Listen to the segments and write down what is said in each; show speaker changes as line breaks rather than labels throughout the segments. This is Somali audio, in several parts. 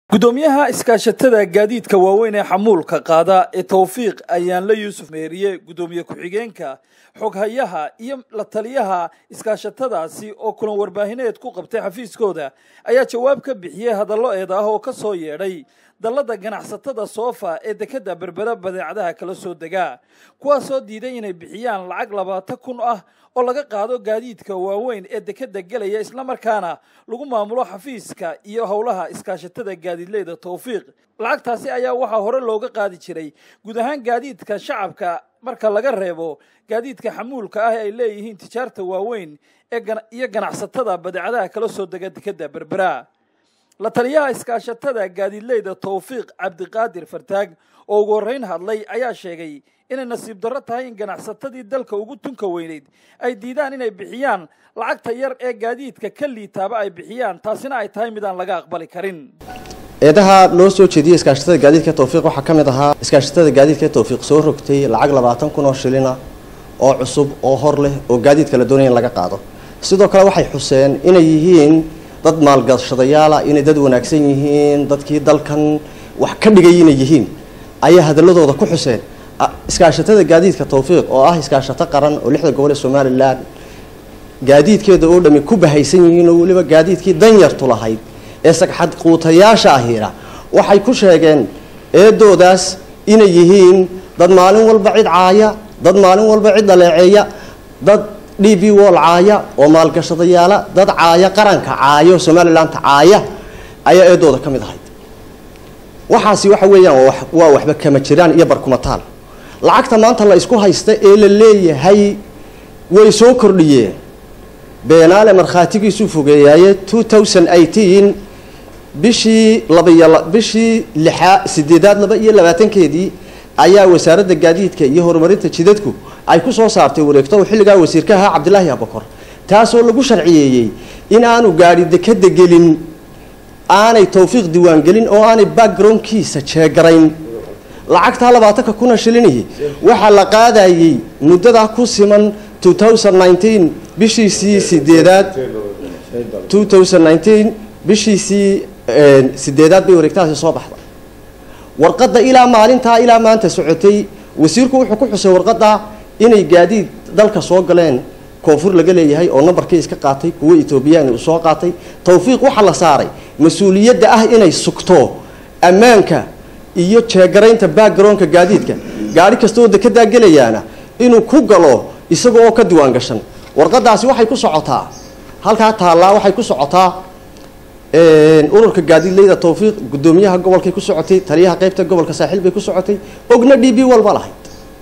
gudoomiyaha iskaashatada gaadiidka waaweyn ee xamuulka qaada ee towfiiq ayaanle yuusuf meeriye gudoomiye ku-xigeenka xoghayaha iyo la taliyaha iskaashatadaasi oo kulan warbaahineed ku qabtay xafiiskooda ayaa jawaab ka bixiyey hadallo eed ah oo ka soo yeedhay dallada ganacsatada soofa ee dekadda berbera badeecadaha kala soo degaa kuwaasoo diiday inay bixiyaan lacag labaatan kun ah oo laga qaado gaadiidka waaweyn ee dekadda gelaya islamarkaana lagu maamulo xafiiska iyo howlaha iskaashatada gaadiidleyda towfiiq lacagtaasi ayaa waxaa hore looga qaadi jiray guud ahaan gaadiidka shacabka marka laga reebo gaadiidka xamuulka ah ee ay leeyihiin tijaarta waaweyn iyo ganacsatada badeecadaha kala soo dega dekadda berbera la taliyaha iskaashatada gaadiidleyda towfiiq cabdiqaadir fartaag oo ugu horreyn hadlay ayaa sheegay inay nasiib darro tahay in ganacsatadii dalka ugu tunka weyneyd ay diidaan inay bixiyaan lacagta yar ee gaadiidka ka liitaaba ay bixiyaan taasina ay tahay midaan laga aqbali karin
eedaha loo soo jeediyey iskaashatada gaadiidka towfiiq waxaa ka mid ahaa iskaashatada gaadiidka towfiiq soo rogtay lacag labaatan kun oo shilina oo cusub oo hor leh oo gaadiidka la doonaya in laga qaado sidoo kale waxay xuseen inay yihiin dad maalgashadayaala inay dad wanaagsan yihiin dadkii dalkan wax ka dhigay inay yihiin ayaa hadaladooda ku xuseen iskaashatada gaadiidka towfiiq oo ah iskaashato qaran oo lixda gobol ee somalilan gaadiidkeeda oo dhami ku bahaysan yihiin oo weliba gaadiidkii danyartu lahayd ee sagxad quutayaasha ahiira waxay ku sheegeen eedoodaas inay yihiin dad maalin walba cid caaya dad maalin walba cid dhaleeceeya dad d b wol caaya oo maalgashadayaala dad caaya qaranka caaya oo somalilandta caaya ayaa eedooda ka mid ahayd waxaasi waxa weeyaan waa waxba kama jiraan iyo barkumataal lacagta maanta la isku haysta ee la leeyahay way soo kordhiyeen beenaale markhaatigiisuu fogeeyaaye two thousand eighteen bishii labaiyo bishii lixaa sideedaad laba iyo labaatankeedii ayaa wasaaradda gaadiidka iyo horumarinta jidadku ay ku soo saartay wareegto oo xilligaa wasiirka ahaa cabdilaahi abakor taasoo lagu sharciyeeyey in aanu gaadhi dekada gelin aanay towfiiq diiwaangelin oo aanay backgroundkiisa jeegarayn lacagtaa labaatanka kuna shilinihi waxaa la qaadayey muddadaa ku siman two thousand nineteen bishiisii sideedaad two thousand nineteen bishiisii sideedaad bay wareegtahaasi soo baxda warqadda ilaa maalintaa ilaa maanta socotay wasiirku wuxuu ku xusay warqadda inay gaadiid dalka soo galeen koonfur laga leeyahay oo nambarkii iska qaatay kuwo etoobiyaan uu soo qaatay towfiiq waxaa la saaray mas-uuliyadda ah inay sugto ammaanka iyo jeegaraynta backgroundka gaadiidka gaari kasta oo dekedaa gelayaana inuu ku galo isaga oo ka diwaan gashan warqadaasi waxay ku socotaa halkaa taallaa waxay ku socotaa ururka gaadiidleyda towfiiq guddoomiyaha gobolkay ku socotay taliyaha qeybta gobolka saaxiil bay ku socotay ogna d b walba lahayd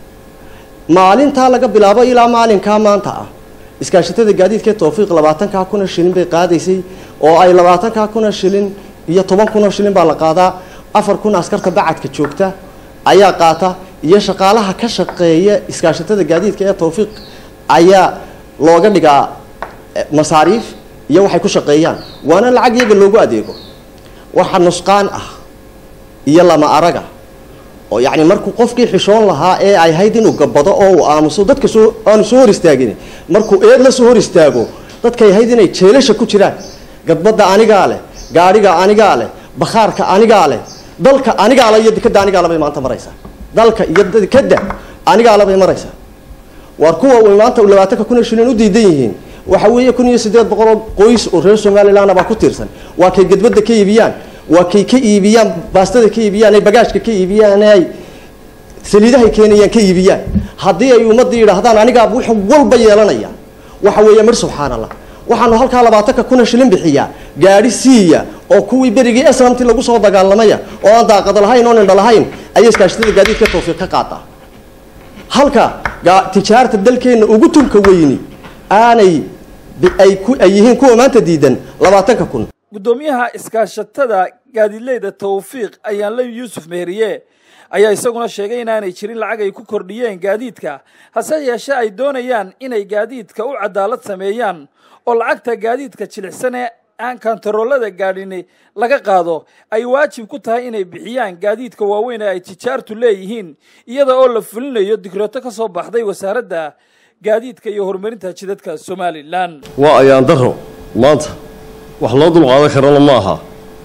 maalintaa laga bilaabo ilaa maalinkaa maanta ah iskaashatada gaadiidkae towfiiq labaatankaa kuna shilin bay qaadaysay oo ay labaatankaa kuna shilin iyo toban kunoo shilin baa la qaadaa afar kun askarta bacadka joogta ayaa qaata iyo shaqaalaha ka shaqeeya iskaashatada gaadiidka ee towfiiq ayaa looga dhigaa masaariif iyo waxay ku shaqeeyaan waana lacag iyaga loogu adeego waxa nusqaan ah iyo lama araga oo yacni markuu qofkii xishoon lahaa ee ay hayd inuu gabado oo uu aamuso dadka soo aanu soo hor istaagin markuu eed la soo hor istaago dadkay hayd inay jeelasha ku jiraan gadbadda anigaa leh gaadhiga anigaa leh bakhaarka anigaa leh dalka anigaa le iyo dekadda anigaa le bay maanta maraysaa dalka iyo dekadda anigaa le bay maraysaa waar kuwa way maanta labaatanka kun iyo shilin u diidan yihiin waxa weeye kun iyo siddeed boqol oo qoys oo reer somaliland baa ku tiirsan waa kay gadbadda ka iibiyaan waa kay ka iibiyaan baastada ka iibiyaan ay bagaashka ka iibiyaan ay saliidahay keenayaan ka iibiyaan haddii ay ummadda yidhaahdaan anigaa wax walba yeelanaya waxa weeye mar subxaan allah waxaanu halkaa labaatanka kuna shilin bixiyaa gaadhi siiya oo kuwii berigii esramti lagu soo dagaalamaya oo aan daaqada lahayn oon indha lahayn ayay iskaashatada gaadiidka towfiiq ka qaadaa halka tijaarta dalkeenna ugu tunka weyni aanay ay yihiin kuwa maanta diidan labaatanka kun
guddoomiyaha iskaashatada gaadiidleyda towfiiq ayaanle yuusuf meeriye ayaa isaguna sheegay inaanay jirin lacag ay ku kordhiyeen gaadiidka hase yeeshee ay doonayaan inay gaadiidka u cadaalad sameeyaan oo lacagta gaadiidka jilicsan ee aan kantaroolada gaadhini laga qaado ay waajib ku tahay inay bixiyaan gaadiidka waaweyn ee ay tijaartu leeyihiin iyada oo la fulinayo dikrooto ka soo baxday wasaaradda gaadiidka iyo horumarinta jidadka somalilan
waa ayaan daro maanta wax loo dulqaadan karana ma aha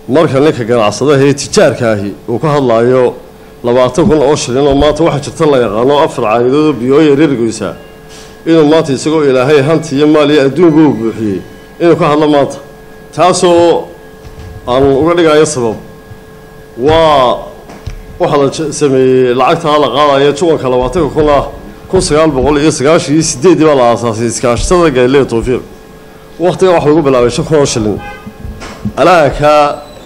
marka ninka ganacsadaha ee tijaarka ahi uu ka hadlaayo labaatan kun oo shilin oo maanta waxaa jirta la yaqaano afar caagidoodoo biyooya reergoysaa inuu maanta isagoo ilaahay hanti iyo maal iyo adduunka u buuxiyey inuu ka hadlo maanta taasoo aan uga dhigayo sabab waa waxaa la sameeyey lacagtaa la qaadaya juwanka labaatanka kun ah kun sagaal boqol iyo sagaashan iyo sideeddii baa la aasaasay iskaashatada gaalileya tawfiiq wakhtigan waxa lagu bilaabay shan kun oo shilin alaakaa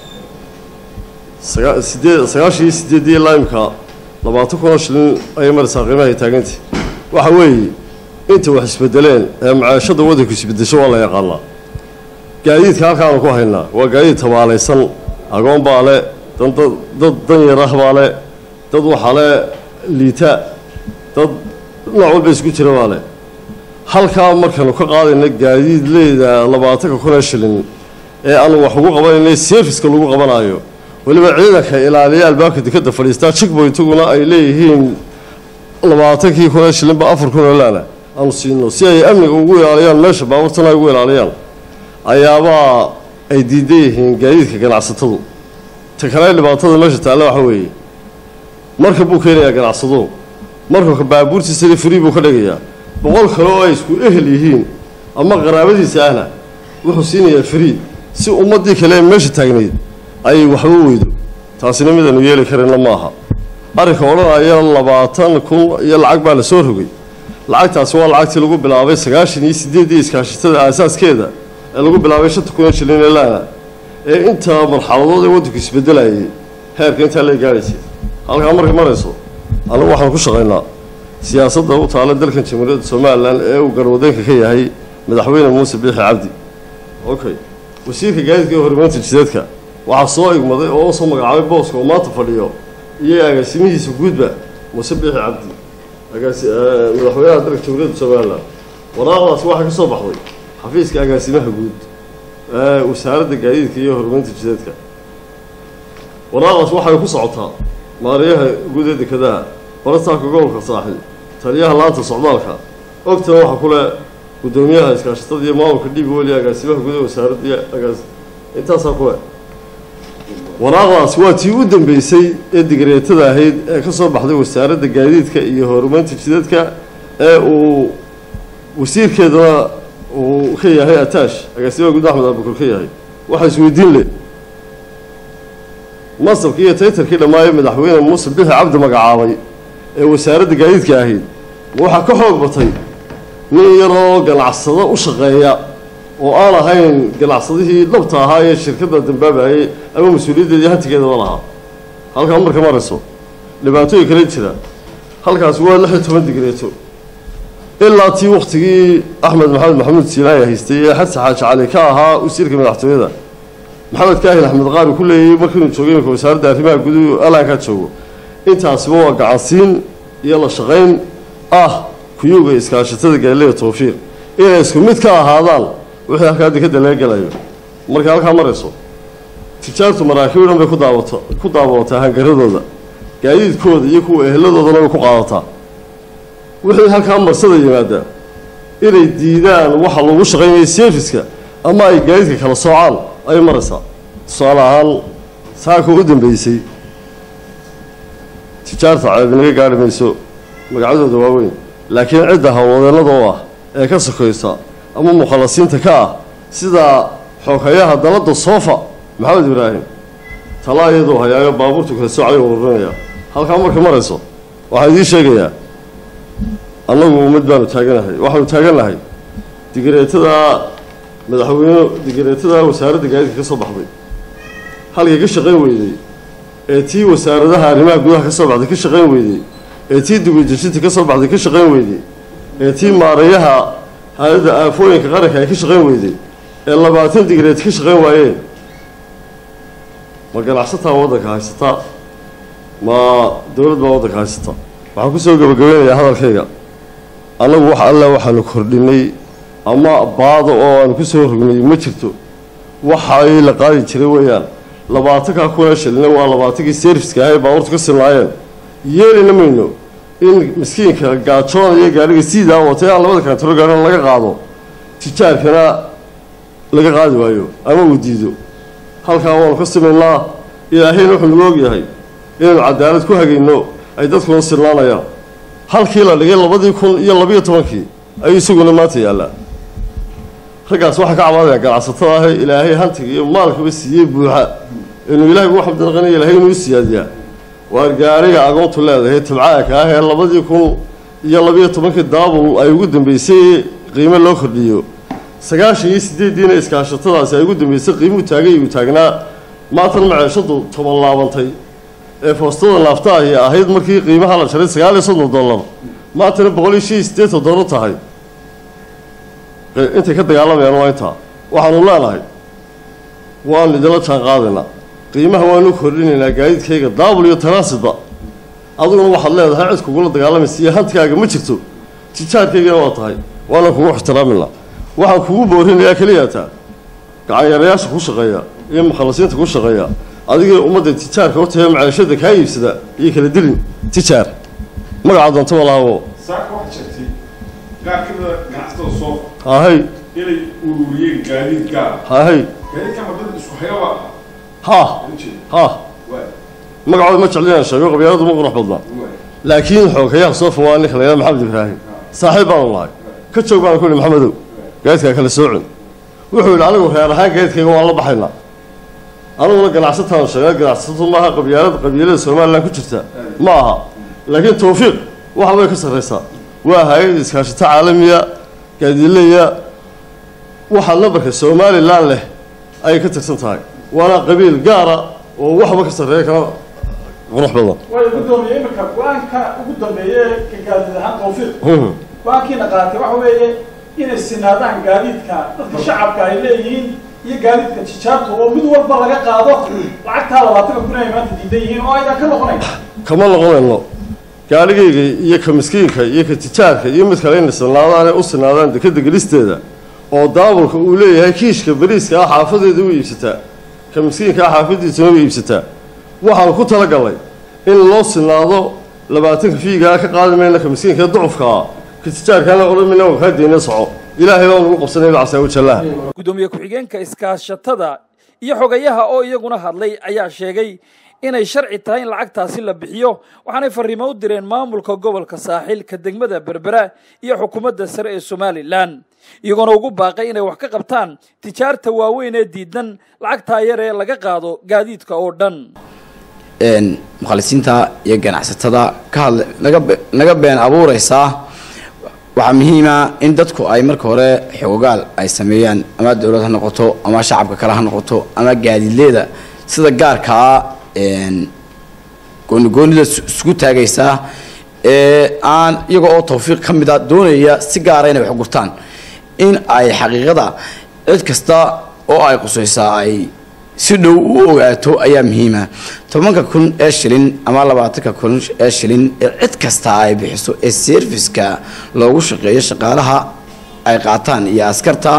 sagaa sideed sagaashan iyo sideeddii ilaa imka labaatan kun oo shilin ayay maraysaa qiimahay taagantay waxa weeye inta wax isbedeleen ee macaashada waddanku isbedesho waa la yaqaanaa gaadiidka halkaanu ku haynaa waa gaadiid tabaalaysan agoon baa le dan dad dad danyarah baa le dad waxaa le liita dad nooc walba isku jira baa le halkaa markaanu ka qaadayna gaadiid leeda labaatanka kun ee shilin ee aanu wax ugu qabanayna serviska lagu qabanaayo weliba ciidanka ilaaliya albaabka dekadda fadhiistaa jigboytaguna ay leeyihiin labaatankii kun ee shilinba afar kun oo laana aanu siino si ay amniga ugu ilaaliyaan meesha baabuurtana ay ugu ilaaliyaan ayaabaa ay diidan yihiin gaadiidka ganacsatadu ta kale dhibaatada meesha taalla waxa weeye marka buu keenayaa ganacsado marka baabuurtiisana free buu ka dhigayaa boqol kale oo ay isku ehel yihiin ama qaraabadiisa ahna wuxuu siinayaa free si ummaddii kale ee meesha taagnayd ay waxba weydo taasina midaanu yeeli karayna maaha arrinka odhanaya labaatan kun iyo lacag baa la soo rogay lacagtaasi waa lacagtii lagu bilaabay sagaashan iyo sideeddii iskaashatada aasaaskeeda ee lagu bilaabay shanta kun oo shilin ee laana ee inta marxaladood ee waddanku isbedelayay heerka intaa lay gaadhaysay halkaa markay marayso anagu waxaan ku shaqaynaa siyaasadda u taala dalkan jamhuuriyadda somalilan ee uu garwadeenka ka yahay madaxweyne muuse biixi cabdi okay wasiirka gaadiidka ee horumarinta jideedka waxaa soo igmaday oo u soo magacaabay booska oo maanta fadhiyo iyo agaasimihiisa guudba muuse biixi cabdi agaasi madaxweynaha dalka jamhuuriyadda somalilan waraaqdaasi waxaa ka soo baxday xafiiska agaasimaha guud ee wasaaradda gaadiidka iyo horumarinta jideedka waraaqdaas waxay ku socotaa maariyaha guud ee dekadaha barastaanka gobolka saaxil taliyaha laanta socdaalka ogtana waxaa ku leh guddoomiyaha iskaashatada iyo maamulka dhiib weli agaasimaha guud ee wasaaradda iyo agaas intaasaa ku leh waraaqdaas waa tii u dambeysay ee digreetada ahayd ee ka soo baxday wasaaradda gaadiidka iyo horumarinta jideedka ee uu wasiirkeedana uu ka yahay ataash agaasimaha guud axmed abukur ka yahay waxaa isweydiin leh masabkii iyo taytarkii dhammaayee madaxweyne muuse bixi cabdi magacaabay ee wasaaradda gaadiidka ahayd ma waxaa ka xoog batay nin yaroo ganacsado u shaqeeya oo aan ahayn ganacsadihii dhabta ahaa ee shirkadda dambaabayay ama mas-uuliyaddeedii hantigeedaba lahaa halkaa marka marayso dhibaatooyin kale jira halkaasi waa lix iyo toban digreeto ilaa tii waktigii axmed maxamed maxamuud siinaaya haystay ee xasan xaaji cali ka ahaa wasiirka madaxtooyada maxamed kaahin axmed qaari ku leeyay markiinu joogay imika wasaaradda arrimaha guduhu alaankaa joogo intaasiba waa gacansiin iyo la shaqayn ah kuyuga iskaashatada gaalileya tawfiiq inay isku mid ka ahaadaan wixii halkaa dekadda laga gelayo markay halkaa marayso tijaartu maraakiib dhan bay ku daawato ku daawataa hangaradooda gaadiidkooda iyo kuwa eheladoodana way ku qaadataa wixii halkaa marsada yimaada inay diidaan waxa lagu shaqaynaya serviska ama ay gaadiidka kala soocaan ayay maraysaa tusaale ahaan saaka u dambeysay tijaarta ceeb inaga gaari mayso magacyadooda waaweyn laakiin cidda hawlwadeennada oo ah ee ka sokoysa ama mukhalasiinta ka ah sida xooghayaha dalada soofa maxamed ibraahim talaa iyadoo hayaayo baabuurtu kala soocay oo ururinaya halkaa marka marayso waxaa idiin sheegayaa annagu ummad baanu taaganahay waxaanu taagannahay digareetada madaxweyne digareetada wasaaradda gaadiidka ka soo baxday halkay ka shaqayn weyday ee tii wasaaradaha arrimaha gudaha ka soo baxday ka shaqayn weyday ee tii dugujejinta ka soo baxday ka shaqayn weyday ee tii maarayaha hay-adda aafooyinka qaranka ay ka shaqayn weyday ee labaatan digreed ka shaqayn waayeen ma ganacsataa waddanka haysataa ma dowlad baa waddanka haysata waxaan kusoo gabagabeynayaa hadalkayga annagu wax alla waxaanu kordhinay ama baado oo aanu ku soo rognay ma jirto waxay la qaadi jiray weeyaan labaatankaa kuna shilina waa labaatankii serviska ahay baabuurtu ka silnaayeen yeelina mayno in miskiinka gaajoona iyo gaadhiga siidaa watay aan labada kaantaro gaadhina laga qaado tijaarkana laga qaadi waayo ama uu diido halkaa waanu ka simaynaa ilaahayna wuxuu nagu ogyahay inaynu cadaalad ku hagayno ay dadkuna silnaanayaan halkii la dhigay labadii kun iyo labiyo tobankii ayuu isaguna maanta yaallaa raggaas waxaa ka cabaadaya ganacsatada ahe ilaahay hantiga iyo maalkaba siiyey buuxa inuu ilaahay ugu xamdinaqanaya ilaahay inuu siyaadiyaa waar gaariga agoontu leedahay tabcaaka ah ee labadii kun iyo labiyo tobankii daabul ay ugu dambeysay qiimo loo kordhiyo sagaashan iyo sideeddiina iskaashatadaasi ay ugu dambeysay qiimuu taagay uu taagnaa maatan maceeshadu toban laabantay ee foostada naafta ahi ahayd markii qiimaha la jaray sagaal iyo soddon dollar maantana boqol iyo shan iyo siddeetan dollar tahay intay ka dagaalamayaan waa intaa waxaanu leenahay waanu idinla jaan qaadaynaa qiimaha waanu kordhinaynaa gaadiidkayga daabul iyo tanaasidba adiguna waxaad leedahay cid kugula dagaalamaysa iyo hantigaaga ma jirto tijaarkaygana waa tahay waana kugu ixtiraaminaa waxaan kugu boorinayaa keliyataa gacanyarayaasha ku shaqeeya iyo mukhalasiinta ku shaqeeya adigii ummadda tijaarka hortae maceeshada kaa iibsada iyo kala dilin tijaar magaca doonta malaabo
saaka waxaad sheegtay qaar ka mida ganacsatada soo
hahay
inay ururiyeen gaadiid gaar
hahay
gaadiidkan wadada isku hayaba
ha
ujeeda
ha
waay
magacooda ma jeclinaan sheego qabyaaladu ma qurux badnaa
waay
laakiin xoogayaha soo fawaa ninka la yidhaha maxamed ibraahim saaxiib baanu nahay ka joog baan ku yidhi maxamedow gaadidkaa kala soocin wuxuu yidhi anigu reer ahaan gaadidkayga waan la baxaynaa aniguna ganacsataan sheegaa ganacsatadu maaha qabyaalada qabiilada somalilan ku jirta ma aha laakiin tawfiiq waxa way ka sarraysaa waa hay-ad iskaashito caalamiya gaadiileya waxaa nambarka somalilan leh ayay ka tirsan tahay waana qabiil gaara oo waxba ka sarreeya kana qurux badan
way gudoomiye imika go-aanka ugu dambeeye ka gaadiid ahaan tawfiiq
Mhm.
go-aankiina qaatay waxa weeye inay sinaadaan gaadiidka dadka shacabka ay leeyihiin iyo gaadiidka tijaabta oo mid walba laga qaado lacagtaa labaatanka kun ay maanta diidan yihiin oo aydan ka noqonayn
kama noqonayno gaarigayga iyo ka miskiinka iyo ka tijaarka iyo mid kale inay sinaadaanay u sinaadaan dekeda gelisteeda oo daabulka uu leeyahay kiishka bariiska ah xaafadeeda u iibsataa ka miskiinka ah xaafadiisana u iibsataa waxaan ku talagalnay in loo sinaado labaatanka fiigaa ka qaadi mayna ka miskiinka ducufka ah ka tijaarkaana odhan mayna waa kaa deyna soco ilaahay baan ugu qabsanay casaa wajallaha
gudoomiye ku-xigeenka iskaashatada iyo xogayaha oo iyaguna hadlay ayaa sheegay inay sharci tahay in lacagtaasi la bixiyo waxaanay fariimo u direen maamulka gobolka saaxil ka degmada berbera iyo xukuumadda sare ee somalilan iyagoona ugu baaqay inay wax ka qabtaan tijaarta waaweyn ee diidan lacagtaa yar ee laga qaado gaadiidka oo dhan
een mukhalisiinta iyo ganacsatada ka hadla naga be- naga been abuureysaa waxaa muhiima in dadku ay marka hore xoogaal ay sameeyaan ama dowlad ha noqoto ama shacabka kale ha noqoto ama gaadiidleeda sida gaarkaa een goonigoonida is- isku taagaysaa ee aan iyaga oo tawfiiq ka mid a doonaya si gaara inay wax gurtaan in ay xaqiiqada cid kasta oo ay qusaysaa ay si dhow u ogaato ayaa muhiima tobanka kun ee shilin ama labaatanka kun ee shilin ee cid kasta ay bixiso ee serviska loogu shaqeeyo shaqaalaha ay qaataan iyo askarta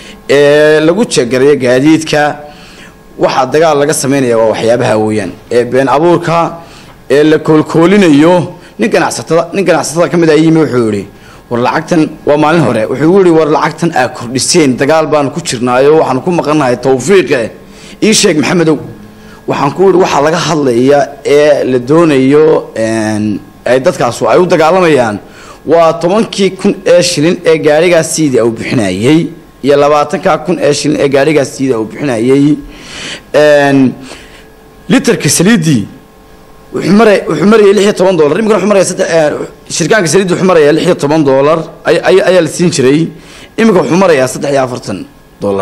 ee lagu jeegarayo gaadiidka waxaa dagaal laga sameynaya waa waxyaabaha weeyaan ee been abuurka ee la koolkoolinayo nin ganacsatada nin ganacsatada ka mid a yimi wuxuu yihi war lacagtan waa maalin hore wuxuu yihi war lacagtan aa kordhiseen dagaal baanu ku jirnaayo waxaanu ku maqannahay tawfiiqe ii sheeg maxamedow waxaan ku yihi waxaa laga hadlaya ee la doonayo een, ay dadkaasu ay u dagaalamayaan waa tobankii kun ee shilin ee gaarigaas siida uu bixinayay iyo labaatanka kun ee shilin ee gaarigaas siida uu bixinayay een, litarka saliidii wuxuu maraya wuxuu maraya lix iyo toban dollar imikana wuxuu maraya saddex eh, shirkaanka saliidda wuxuu maraya lix iyo toban dollar ay- ay- ayaa la siin jiray imika wuxuu marayaa saddex iyo afartan dollar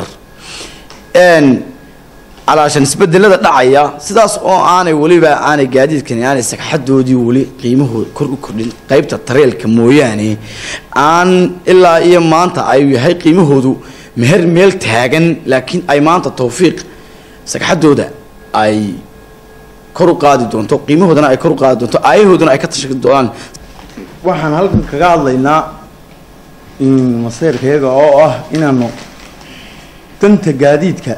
een calaashan isbedelada dhacaya sidaas oo aanay weliba aanay gaadiidkani aanay sagxadoodii weli qiimahooda kor u kordhin qaybta tareelka mooyaane aan ilaa iyo maanta ay yahay qiimahoodu meher meel taagan laakiin ay maanta tawfiiq sagxadooda ay kor u qaadi doonto qiimahoodana ay kor u qaadi doonto aayahoodana ay ka tashi doonaan
waxaan halkan kaga hadlaynaa in maseyrkayaga oo ah inaanu danta gaadiidka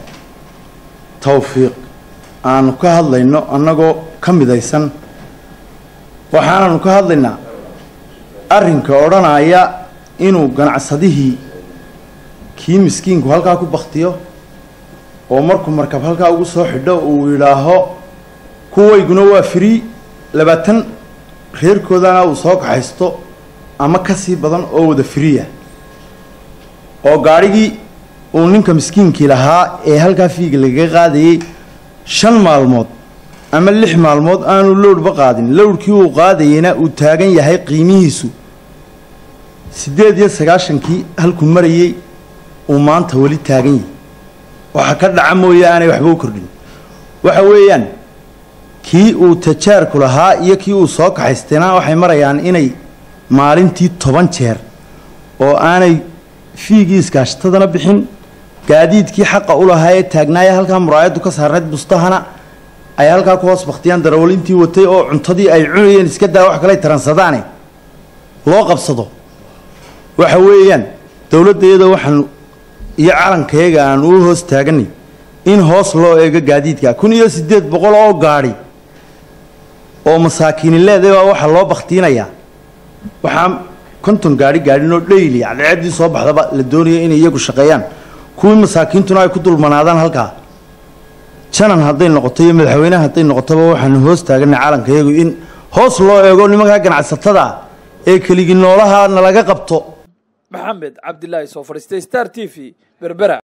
tawfiiq aanu ka hadlayno annagoo ka midaysan waxaananu ka hadlaynaa arrinka odhanaya inuu ganacsadihii kii miskiinku halkaa ku baktiyo oo markuu markab halkaa ugu soo xidho uu yidhaaho kuwayguna waa free labaatan reerkoodana uu soo kaxaysto ama ka sii badan oo wada freeah oo gaadhigii uu ninka miskiinkii lahaa ee halkaa fiiga lagaga qaadayey shan maalmood ama lix maalmood aanu lowdhba qaadin lowdhkii uu qaadayeyna uu taagan yahay qiimihiisu siddeed iyo sagaashankii halkuu marayey uu maanta weli taagan yahay waxa ka dhaca mooye aanay waxba u kordhin waxa weeyaan kii uu tajaarku lahaa iyo kii uu soo kaxaystayna waxay marayaan inay maalintii toban jeer oo aanay fiigii iskaashatadana bixin gaadiidkii xaqa u lahaa ee taagnaaya halkaa muraayaddu ka saarnayd bustahana ay halkaa ku hoos baktiyaan darawalintii watay oo cuntadii ay cunayeen iska daa wax kale taransadaane loo qabsado waxa weeyaan dowladda iyada waxaan iyo calankayaga aan u hoos taaganay in hoos loo eego gaadiidka kun iyo siddeed boqol oo gaadhi oo masaakiini leedahay baa waxaa loo baktiinayaa waxaa konton gaadhi gaadhinoo dhayli cadceeddii soo baxdaba la doonaya inay iyagu shaqeeyaan kuwii masaakiintuna ay ku dulmanaadaan halkaa janan hadday noqoto iyo madaxweyneha hadday noqotoba waxaanu hoos taaganay calankayagu in hoos loo eego nimankaa ganacsatada ee keligii noolaha nalaga qabto
maxamed cabdilaahi soo fadhiistay star t v berbera